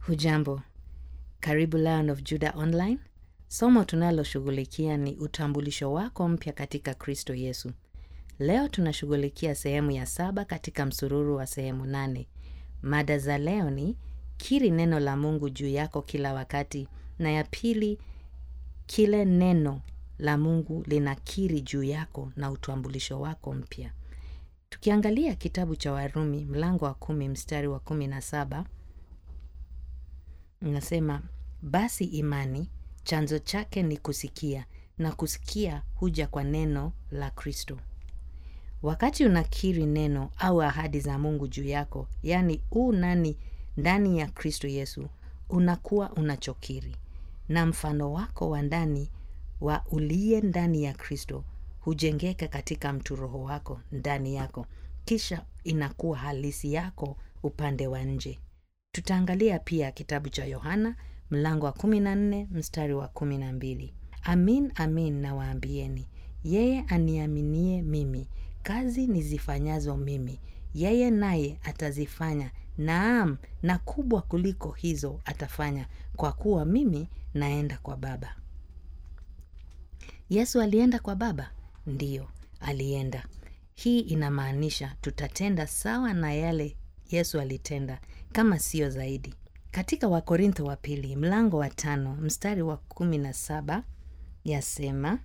Hujambo, karibu Lion of Judah Online. Somo tunaloshughulikia ni utambulisho wako mpya katika Kristo Yesu. Leo tunashughulikia sehemu ya saba katika msururu wa sehemu nane. Mada za leo ni kiri neno la Mungu juu yako kila wakati, na ya pili, kile neno la Mungu linakiri juu yako na utambulisho wako mpya. Tukiangalia kitabu cha Warumi mlango wa kumi mstari wa kumi na saba Nasema basi imani chanzo chake ni kusikia na kusikia huja kwa neno la Kristo. Wakati unakiri neno au ahadi za Mungu juu yako, yaani u nani ndani ya Kristo Yesu, unakuwa unachokiri, na mfano wako wa ndani wa uliye ndani ya Kristo hujengeka katika mtu roho wako ndani yako, kisha inakuwa halisi yako upande wa nje. Tutaangalia pia kitabu cha Yohana mlango wa 14 mstari wa 12. Amin, amin nawaambieni, yeye aniaminie mimi, kazi nizifanyazo mimi, yeye naye atazifanya, naam, na kubwa kuliko hizo atafanya, kwa kuwa mimi naenda kwa Baba. Yesu alienda kwa Baba? Ndiyo, alienda. Hii inamaanisha tutatenda sawa na yale Yesu alitenda, kama siyo zaidi. Katika Wakorintho wa pili mlango wa tano mstari wa kumi na saba yasema,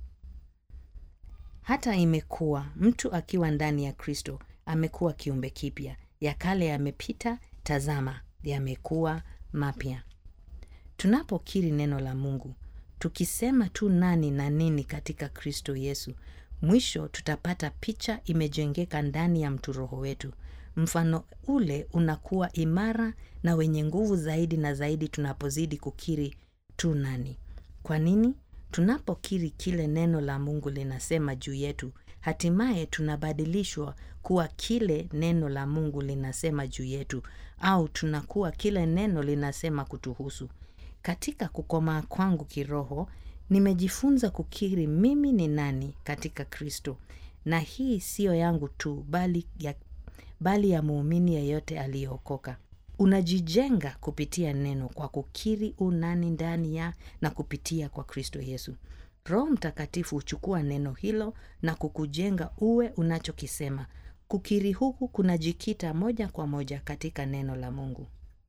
hata imekuwa mtu akiwa ndani ya Kristo amekuwa kiumbe kipya, ya kale yamepita, tazama, yamekuwa mapya. Tunapokiri neno la Mungu tukisema tu nani na nini katika Kristo Yesu, mwisho tutapata picha imejengeka ndani ya mtu roho wetu. Mfano ule unakuwa imara na wenye nguvu zaidi na zaidi tunapozidi kukiri tu nani. Kwa nini? Tunapokiri kile neno la Mungu linasema juu yetu, hatimaye tunabadilishwa kuwa kile neno la Mungu linasema juu yetu, au tunakuwa kile neno linasema kutuhusu. Katika kukomaa kwangu kiroho, nimejifunza kukiri mimi ni nani katika Kristo, na hii siyo yangu tu, bali ya bali ya muumini yeyote aliyeokoka. Unajijenga kupitia neno kwa kukiri unani ndani ya na kupitia kwa Kristo Yesu. Roho Mtakatifu huchukua neno hilo na kukujenga uwe unachokisema. Kukiri huku kunajikita moja kwa moja katika neno la Mungu.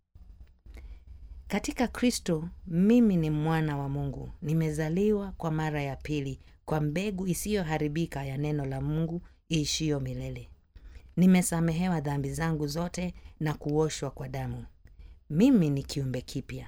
Katika Kristo mimi ni mwana wa Mungu, nimezaliwa kwa mara ya pili kwa mbegu isiyoharibika ya neno la Mungu iishiyo milele. Nimesamehewa dhambi zangu zote na kuoshwa kwa damu. Mimi ni kiumbe kipya.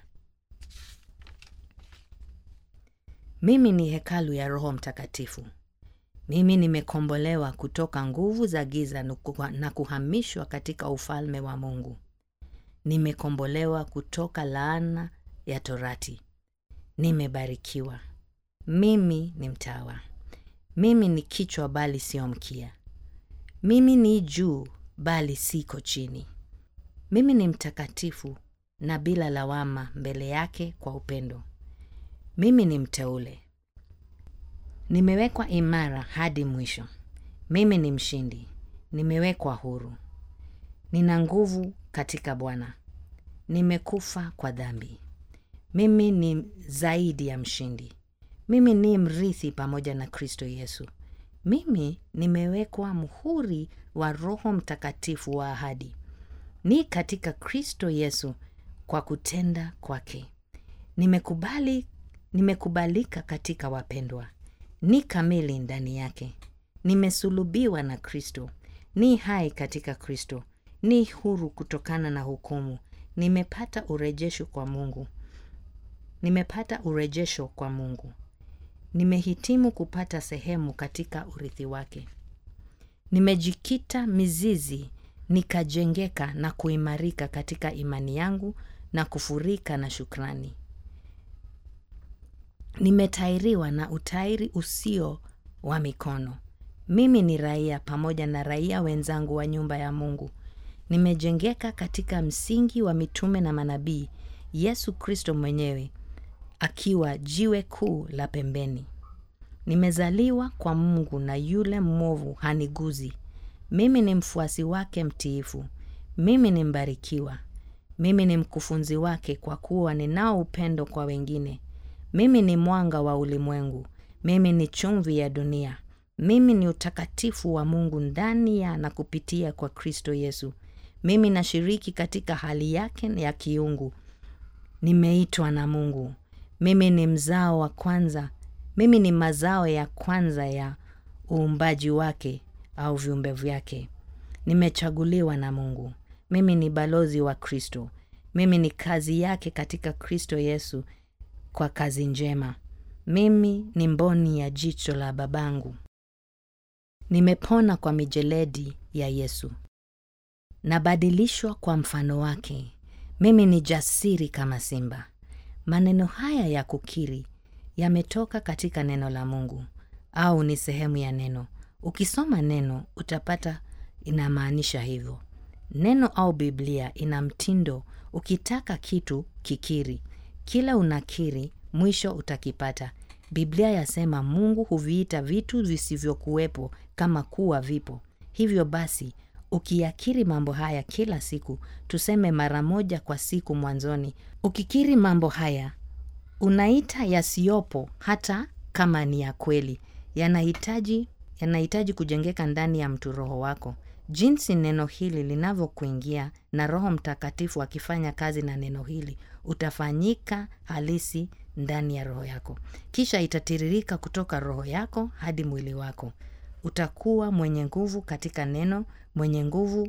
Mimi ni hekalu ya Roho Mtakatifu. Mimi nimekombolewa kutoka nguvu za giza na kuhamishwa katika ufalme wa Mungu. Nimekombolewa kutoka laana ya Torati. Nimebarikiwa. Mimi ni mtawa. Mimi ni kichwa bali sio mkia. Mimi ni juu bali siko chini. Mimi ni mtakatifu na bila lawama mbele yake kwa upendo. Mimi ni mteule. Nimewekwa imara hadi mwisho. Mimi ni mshindi. Nimewekwa huru. Nina nguvu katika Bwana. Nimekufa kwa dhambi. Mimi ni zaidi ya mshindi. Mimi ni mrithi pamoja na Kristo Yesu. Mimi nimewekwa muhuri wa Roho Mtakatifu wa ahadi. Ni katika Kristo Yesu kwa kutenda kwake. Nimekubali, nimekubalika katika wapendwa. Ni kamili ndani yake. Nimesulubiwa na Kristo. Ni hai katika Kristo. Ni huru kutokana na hukumu. Nimepata urejesho kwa Mungu. Nimepata urejesho kwa Mungu. Nimehitimu kupata sehemu katika urithi wake. Nimejikita mizizi, nikajengeka na kuimarika katika imani yangu na kufurika na shukrani. Nimetairiwa na utairi usio wa mikono. Mimi ni raia pamoja na raia wenzangu wa nyumba ya Mungu. Nimejengeka katika msingi wa mitume na manabii, Yesu Kristo mwenyewe akiwa jiwe kuu la pembeni. Nimezaliwa kwa Mungu na yule mwovu haniguzi. Mimi ni mfuasi wake mtiifu. Mimi ni mbarikiwa. mimi ni mkufunzi wake kwa kuwa ninao upendo kwa wengine. Mimi ni mwanga wa ulimwengu. Mimi ni chumvi ya dunia. Mimi ni utakatifu wa Mungu ndani ya na kupitia kwa Kristo Yesu. Mimi nashiriki katika hali yake ya kiungu. Nimeitwa na Mungu. Mimi ni mzao wa kwanza. Mimi ni mazao ya kwanza ya uumbaji wake au viumbe vyake. Nimechaguliwa na Mungu. Mimi ni balozi wa Kristo. Mimi ni kazi yake katika Kristo Yesu kwa kazi njema. Mimi ni mboni ya jicho la babangu. Nimepona kwa mijeledi ya Yesu. Nabadilishwa kwa mfano wake. Mimi ni jasiri kama simba. Maneno haya ya kukiri yametoka katika neno la Mungu au ni sehemu ya neno. Ukisoma neno utapata inamaanisha hivyo. Neno au Biblia ina mtindo, ukitaka kitu kikiri. Kila unakiri, mwisho utakipata. Biblia yasema Mungu huviita vitu visivyokuwepo kama kuwa vipo. Hivyo basi, ukiyakiri mambo haya kila siku, tuseme mara moja kwa siku mwanzoni, ukikiri mambo haya, unaita yasiyopo hata kama ni ya kweli. Yanahitaji yanahitaji kujengeka ndani ya mtu roho wako. Jinsi neno hili linavyokuingia na Roho Mtakatifu akifanya kazi na neno hili, utafanyika halisi ndani ya roho yako, kisha itatiririka kutoka roho yako hadi mwili wako. Utakuwa mwenye nguvu katika neno, mwenye nguvu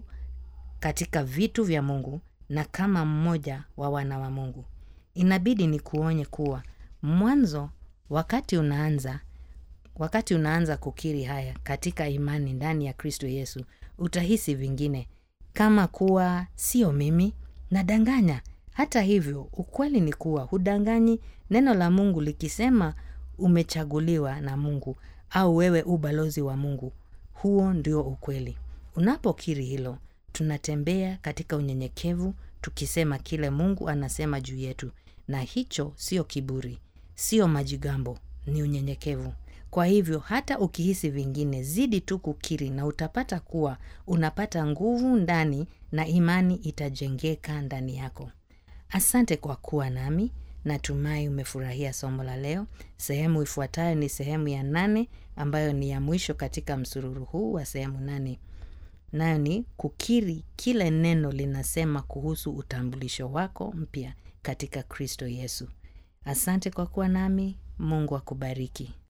katika vitu vya Mungu na kama mmoja wa wana wa Mungu. Inabidi ni kuonye kuwa mwanzo, wakati unaanza wakati unaanza kukiri haya katika imani ndani ya Kristo Yesu, utahisi vingine kama kuwa sio mimi nadanganya. Hata hivyo, ukweli ni kuwa hudanganyi. Neno la Mungu likisema umechaguliwa na Mungu au wewe u balozi wa Mungu, huo ndio ukweli. Unapokiri hilo, tunatembea katika unyenyekevu tukisema kile Mungu anasema juu yetu, na hicho sio kiburi, sio majigambo, ni unyenyekevu. Kwa hivyo hata ukihisi vingine, zidi tu kukiri na utapata kuwa unapata nguvu ndani na imani itajengeka ndani yako. Asante kwa kuwa nami. Natumai umefurahia somo la leo. Sehemu ifuatayo ni sehemu ya nane ambayo ni ya mwisho katika msururu huu wa sehemu nane, nayo ni kukiri kile neno linasema kuhusu utambulisho wako mpya katika Kristo Yesu. Asante kwa kuwa nami. Mungu akubariki.